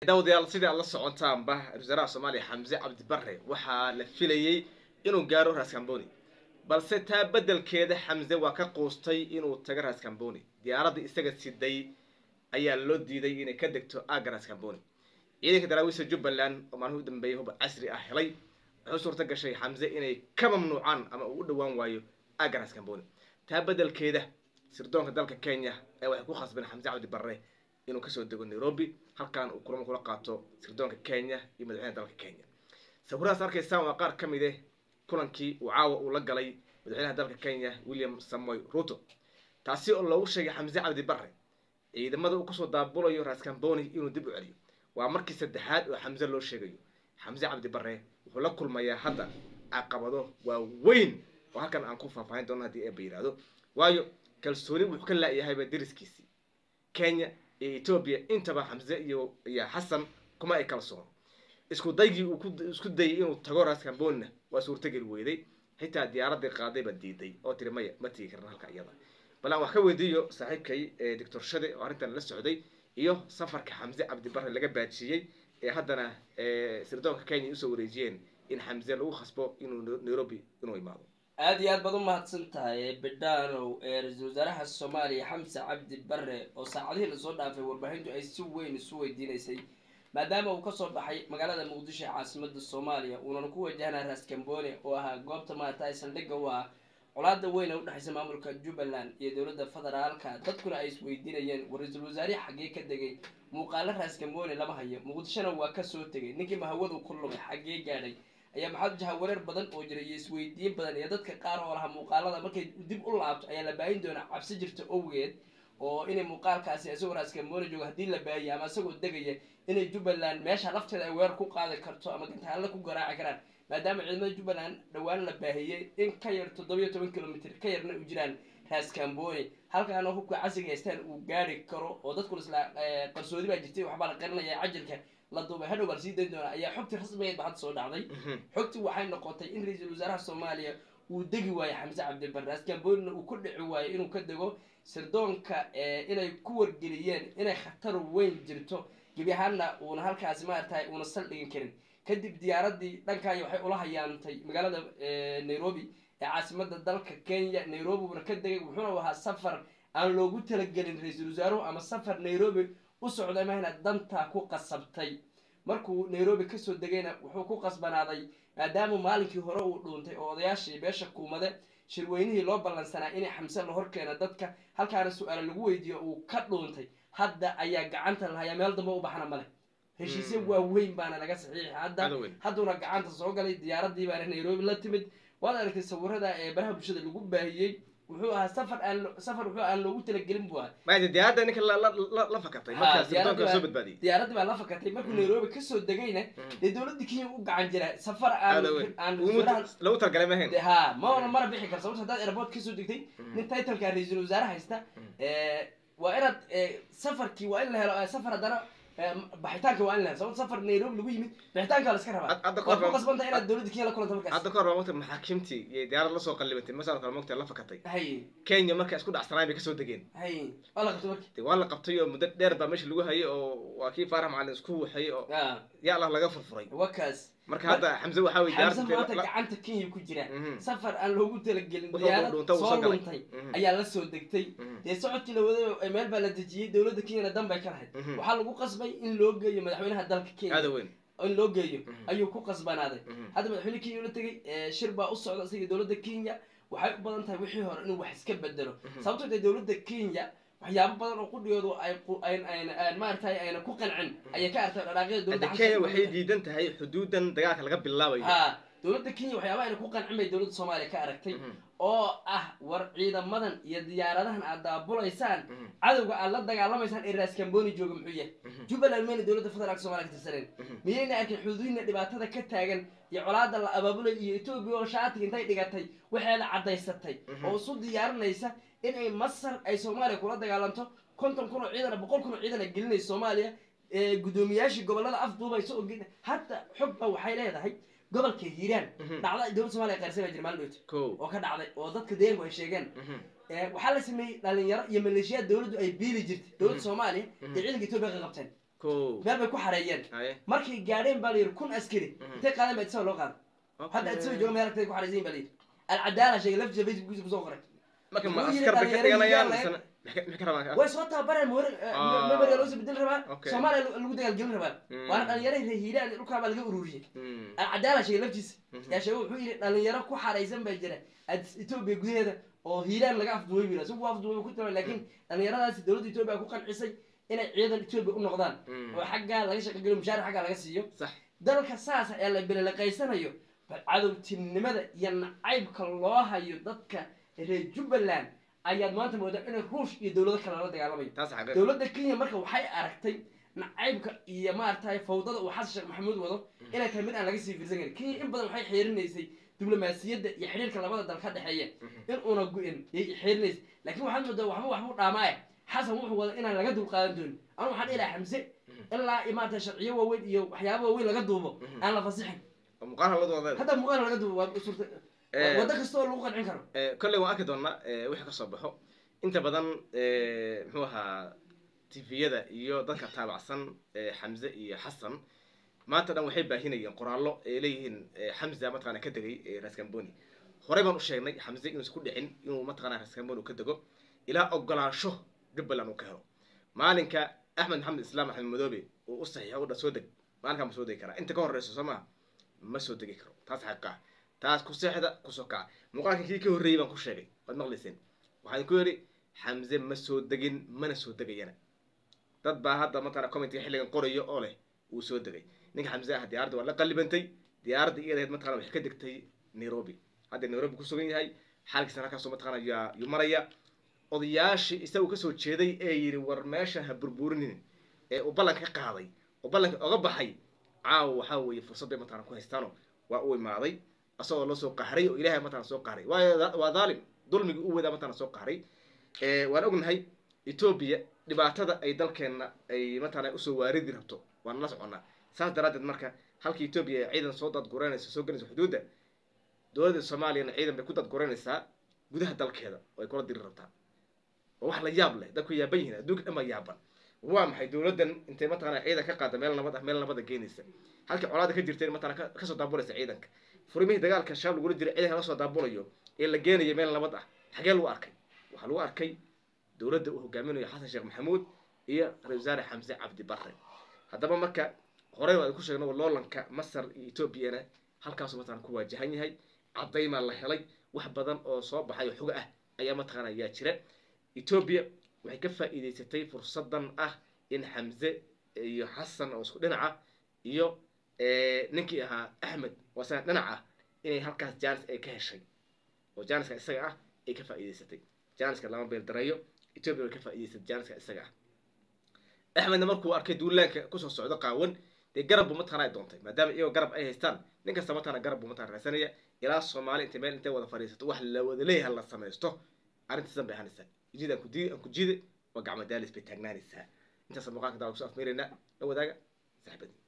daawadayaal sidii aad la socotaanba ra-isul wasaaraha soomaaliya xamse cabdi barre waxaa la filayey inuu gaaro raskamboni balse taa beddelkeeda xamse waa ka quustay inuu tago raskamboni diyaaraddii isaga siday ayaa loo diiday inay ka degto aagga raskamboni ciidanka daraawiista jubbaland oo maalmihi u dambeeyay hub casri ah helay wuxuu suurta gashay xamse inay ka mamnuucaan ama uu u dhowaan waayo aagga raskamboni taa beddelkeeda sirdoonka dalka kenya ee waxay ku khasbeen xamse cabdi barre inuu kasoo dego nairobi halkan uu kulamo kula qaato sirdoonka kenya iyo madaxweynaha dalka kenya sawiradaas arkaysaan waa qaar ka mid eh kulankii uu caawa uu la galay madaxweynaha dalka kenya william samoy ruto taasi oo loogu sheegay xamse cabdi barre ciidamada uu kusoo daabulayo raskamboni inuu dib u celiyo waa markii saddexaad oo xamse loo sheegayo xamse cabdi barre wuxuu la kulmayaa hadda caqabado waaweyn oo halkan aan ku faahfaahin doono haddii eeba yidhaahdo waayo kalsooni wuxuu ka la'yahayba deriskiisii kenya iyo etoobiya intaba xamse iyo iyo xasan kuma ay kalsoono isku daygii uu ku isku dayay inuu tago raskambonina waa suurtageli weyday xitaa diyaaraddii qaadayba diiday oo tiri maya ma tigi karna halka iyada bal aan wax ka weydiiyo saaxiibkay doctor shade oo arrintan la socday iyo safarka xamse cabdi barre laga baajiyey ee haddana sirdoonka kenya usoo wareejiyeen in xamse lagu khasbo inuu nairobi inuu imaado aada iyo aad baad u mahadsan tahay bidhaanow ee ra-iisul wasaaraha soomaaliya xamse cabdi barre oo saacadihii lasoo dhaafay warbaahintu ay si weyn isu weydiinaysay maadaama uu kasoo baxay magaalada muqdisho ee caasimada soomaaliya uunana ku wajahnaa raskambone oo ahaa goobta maarata saldhigga u ah colaada weyn ee udhexaysa maamulka jubbaland iyo dowladda federaalka dadkuna ay isweydiinayeen war ra-iisul wasaarihi xaggee ka degay muuqaalo raskambone lama hayo muqdishona waa kasoo tegay ninkii mahawadu ku lumay xaggee gaadhay ayaa maxaa jahawareer badan oo jira iyo isweydiin badan iyo dadka qaar oo lahaa muuqaalada markay dib u laabto ayaa la baahin doonaa cabsi jirta owgeed oo inay muuqaalkaasi isagoo raskambone jooga haddii la baahiya ama isagoo degaya inay jubbaland meesha lafteeda ay weer ku qaadi karto ama gantaalada ku garaaci karaan maadaama ciidamada jubbaland dhowaan la baahiyey in ka yar toddobiyo toban kilomitr ka yarna u jiraan raskambone halkaana hubka casriga haystaan uu gaari karo oo dadku isla qarsoodi baa jirtay waxbaa la qarinaya cajalka la duubay hadhow baa la sii dayn doonaa ayaa xogtii rasmigeed ba hadda soo dhacday xogtii waxay noqotay in ra-iisul wasaaraha soomaaliya uu degi waayo xamse cabdibarre raskambonina uu ku dhici waayo inuu ka dego sirdoonka inay ku wargeliyeen inay khatar weyn jirto gebi ahaanna uuna halkaasi maaratahay uuna saldhigan karin kadib diyaaradii dhankaayo waxay ula hayaantay magaalada nairobi ee caasimada dalka kenya nairobi uuna ka degay wuxuuna ahaa safar aan loogu talagelin ra-iisul wasaaruhu ama safar nairobi u socday mahna dantaa ku qasabtay markuu nairobi kasoo degayna wuxuu ku qasbanaaday maadaama maalinkii hore uu dhuuntay oo odayaashii beesha kuumade shirweynihii loo ballansanaa inay xamse la horkeeno dadka halkaana su-aala lagu weydiiyo uu ka dhuuntay hadda ayaa gacanta lahayaa meel dambe u baxna male heshiisya waaweyn baana laga saxiixay hadda hadduuna gacanta soo galay diyaaradii baana nairobi la timid waad aragtay sawirada ee baraha bulshada lagu baahiyey wuxuu ahaa safar aan safar wuxuu aan loogu talagelin buu ahaa maada diyaaradda ninka la fakatay markaa sirdoonka soo badbaadiyey diyaaradii baa la fakatay markuu nairobi kasoo degayna dee dowladda kenya u gacan jira safar aan aan lagu talagalay mahayn ha ma ona mana bixi kar sababto haddaad airport kasoo degtay nin titleka ra-iisul wasaare haysta waa inaad safarkii waa in la helo safar haddana baxitaanka waa in la helo sababto safar nairobi lagu yimid bixitaanka waa la iska rabaa waad ku qasbanta inaad dowladda kenya la kulanta markaas hadda kahor baa mogta maxaakiimtii iyo diyaarad lasoo qallibatay masal kale mogta la fakatay hay kenya markay isku dhacsanaay bay kasoo degeen hay waa la qabtay marki de waa la qabtay oo muddo dheer baa meesha lagu hayay oo waa kii faarax macalin isku waxay oo ya allah laga furfuray waa kaas marka hadda xamse waxaa wey xamse maanta gacanta kenya ku jira safar aan loogu talagelin diyaarad soo luntay ayaa la soo degtay dee socodkii la waday meel baa la dejiyey dowladda kenyana dan bay ka lahayd waxaa lagu qasbay in loo geeyo madaxweynaha dalka kenya in loo geeyo ayuu ku qasbanaaday hadda madaxweyne kenya ula tegay shir baa u socda isaga dowladda kenya waxay u badan tahay wixii hore inuu wax iska bedelo sababtoo dee dowladda kenya waxyaabo badan oo qudhigoodu ay maaragtay ayna ku qancin ayay ka artay dhaqaaqyada dowladda kenya waxay diidan tahay xuduudan dagaalka laga bilaabayo ha dowladda kenya waxyaaba ayna ku qancin bay dowladda soomaaliya ka aragtay oo ah war ciidamadan iyo diyaaradahan aad daabulaysaan cadowga aad la dagaalamaysaan ee raskamboni jooga muxuu yahay jubbaland mayna dowladda federaalka somalia ka tirsaneen miyayna arkin xuduudna dhibaatada ka taagan iyo colaada la abaabulay iyo etoobiya oo shaatiga intay dhigatay waxeeda caddaysatay oo isu diyaarinaysa inay masar ay soomaaliya kula dagaalanto konton kun oo ciidan boqol kun oo ciidan ay gelinaysa soomaaliya guddoomiyaashii gobolada afduubaysa oo hadda xogba waxay leedahay gobolka hiiraan dhacda dowladda somalia qaarsan baa jira maalin dhowta oo ka dhacday oo dadka deeganku ay sheegeen waxaa la sameeyey dhalinyaro iyo maleeshiyaad dowladdu ay biili jirtay dowladda soomaaliya ee ciidanka etoobiya ka qabteen ko meel bay ku xareeyeen haye markay gaadheen baa layidhi kun askari Mhm. intay qaadeen baa isagoo loo qaada hadda isagoo jooga meel agteeda ku xareysan baa layidhi alcadaala sheegay laftiisa facebookkiisa kusoo qoray marka ma Wuxuu yidhi askar bay ka dhalinyaro dhiganayaan hiiraan misena maxay maxay ka rabaan way soo tababareen Ah. memoriga loo soo bedel rabaa Okay. soomaaliya lagu- lagu dagaalgelin rabaa Mm. waana dhalinyaro reer hiiraan dhulkaa baa laga ururiyey Mm. alcadaala sheegay laftiisa Mhm. yaa sheegay wuxuu yidhi dhalinyaro ku xaraysan baa jira Addis etoobiya gudaheeda oo hiiraan laga afduubay wiil isagu waa afduubay ku tira laakiin dhalinyaradaasi dowladda etoobiya ku qancisay inay ciidan etoobiya u noqdaan Mm. oo xaggaa laga shaqageliyo mushaar xaggaa laga siiyo sax dalka saas ee la belelaqaysanayo bal cadowtinimada iyo nacaybka loo hayo dadka reer jubbaland ayaad maanta moodaa inay ruush iyo dowlado kale la dagaalamayo taas xaqiiq dowladda kenya marka waxay aragtay nacaybka iyo maaragtay fawdada uu xasan sheekh maxamuud wado inay tahay mid aan laga sii fiirsan karin kenya in badan waxay xeerinaysay diblomaasiyadda iyo xidhiirka labada dal ka dhexeeya in una gu-in yay xeerinaysay laakiin waxaad moodaa waxba waxbuu dhaamaaya xasan wuxuu wada inaan laga dulqaadan doonin anu waxaan ilaha xamse ilaa iyo maaragtay sharciyo waaweyn iyo waxyaaba waaweyn laga duubo aan la fasixin oo muuqaal haladu wada hadda muuqaal laga duubo waa surta Eh. waddo kasta oo lagu qancin karo kolley waan arki doonaa eh, wixii ka soo baxo inta badan eh, muxuu ahaa tviyada iyo dadka taabacsan eh, xamse iyo xasan maanta dhan waxay baahinayeen qoraallo ay leeyihiin eh, xamza mataqana ka degay eh, raskamboni horey baan u sheegnay xamse inuusan ku dhicin inuu mataqana raskamboni ka dego ilaa ogolaansho jubbaland uu ka helo maalinka axmed maxamed islaam axmed madoobe uu u saxiixo u dha soo deg maalinkaa ma soo degi karaa inta ka horeyso soo maha ma soo degi karo taas xaqiiqa ah taas ku seexda kusoo kaca muuqaalka kii ka horreeyey baan ku sheegay waad maqlayseen waxaan ku yidhi xamse ma soo degin mana soo degayana dad baa hadda mataqana commentiga xilligan qorayo oo leh wuu soo degay ninka xamse ah diyaaradda waa la qallibantay diyaaradda iyada ahayd mataqana waxay ka degtay nairobi hadda nairobi ku sugan yahay xaalkiisana halkaasoo mataqana yaa yuu maraya odayaashii isagu kasoo jeeday ee yidhi war meeshan ha burburinin ee uu ballanka ka qaaday oo ballanka oga baxay caawa waxaa weeye fursad bay mataqana ku haystaano waa u imaaday asagoo loo soo qahray oo ilaahay mataqana soo qahray waayo waa dhaalim dulmigii u wadaa mataqana soo qahray Eh, waan ognahay etoobiya dhibaatada ay dalkeenna ay mataqana usoo waaridi rabto waan la soconnaa saas daraaddeed marka halka etoobiya ay ciidan soo dadgureynayso soo gelayso xuduudda dowladda soomaaliyana ciidan bay ku dadgureynaysaa gudaha dalkeeda oo ay kula diri rabtaa oo wax la yaab leh dadku yaaban yihiin adduunka dhan baa yaaban waa maxay dowladdan intay mataqana ciidan ka qaada meel nabad ah meel nabada geenaysa halkii colaada ka jirteen mataqana ka- kasoo daabulaysa ciidanka furimihii dagaalka shabaab lagula jiray ciidanka la soo daabulayo ee la geenayo meel nabad ah xagee lagu arkay waxaa lagu arkay dowladda uu hogaaminayo xasan sheekh maxamuud iyo ra-isul wasaare xamse cabdi barre haddaba marka horey waan ku sheegno loolanka masar iyo etoobiyana halkaasuu mataqana ku waajahan yahay caddaymaa la helay wax badan oo soo baxay oo xogo ah ayaa mataqana yaa jira etoobiya waxay ka faa'iidaysatay fursadan ah in xamse iyo xasan oo isku dhinaca iyo eh, ninkii ahaa axmed oo isaga dhinac ah inay halkaas jaanis ay ka heshay oo jaaniska isaga ah ay ka faa'iidaysatay jaaniska lama beeldareeyo etoobiya way ka faa'iidaysatay jaaniska isaga ah axmedna markuu arkay duulaanka kusoo socdo qaawan dee garab buu mataqana ay doontay maadaama iyagoo garab ay haystaan nin kasta mataqana garab buu mataqana raasanaya ilaa soomaali intay meel intay wada fadhiisato wax la wada leeyahay la samaysto arrintiisan bay ahanaysaa jid aan ku diidi aan ku jiide waa gacmo daalis bay taagnaanaysaa intaasa muuqaalka daawa kusoo afmeeraynaa la wadaaga saxibadii